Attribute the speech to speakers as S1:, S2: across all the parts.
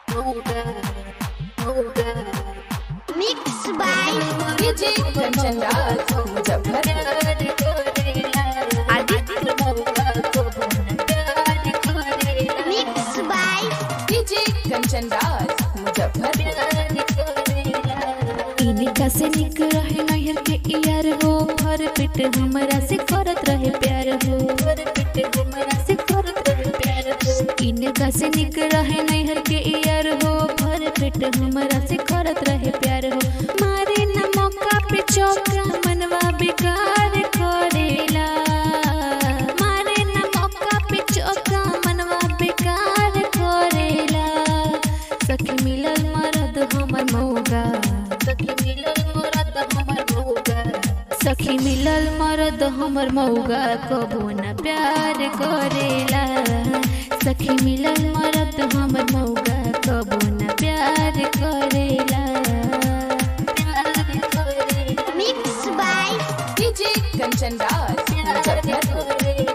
S1: Mixed by
S2: DJ Kanchan Raj Muzaffarpur
S1: Mixed by
S2: DJ Kanchan Raj Muzaffarpur
S3: इनका से निक रहे नहर के यार हो भर पेट हमरा से करत रहे प्यार हो भर पेट हमरा से करत रहे प्यार हो इनका से निक रहे नहर के यार हो भर पेट हमरा से करत रहे प्यार हो मारे न मौका पे चौका मनवा बेकार करेला मारे न मौका पे चौका मनवा बेकार करेला सखी मिलल मरद हमर मौगा सखी मिलल मरद हमर मौगा सखी मिलल मरद हमर मौगा कबो न प्यार करेला सखी मिलल मरद हमर मौगा कबो न प्यार करेला प्यार करेला
S1: Mixed by
S2: DJ Kanchan Raj Muzaffarpur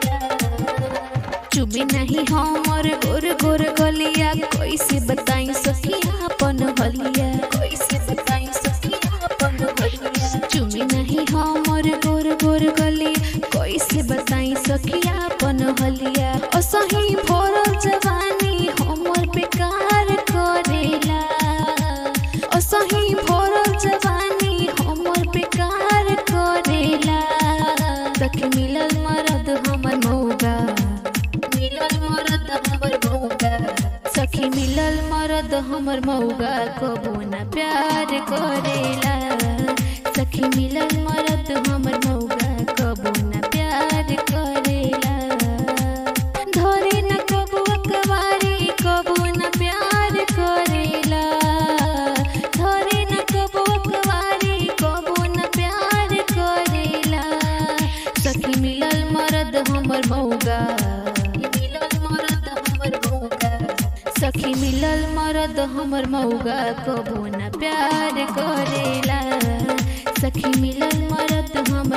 S3: चुबी नहीं हमर गोर गोर गलिया कैसे बताई सखी अपन हलिया कैसे बताई सखी अपन हलिया चुबी नहीं हमर गोर गोर गलिया कैसे बताई सखी अपन हलिया असही भोरल जवानी हमर बेकार करेला असही भोरल जवानी हमर बेकार करेला सखी मिलल मरद हमर मौगा मिलल मरद हमर मौगा सखी मिलल मरद हमर मौगा कबो न प्यार करेला सखी मिलल मरद हमर मौगा कबो न प्यार करेला धरे न कबो अकवारी कबो न प्यार करेला धरे न कबो अकवारी कबो न प्यार करेला सखी मिलल मरद हमर मौगा मिलल मरद हमर मौगा सखी मिलल मरद हमर मौगा कबो न प्यार करेला सखी मिलल मरद हमर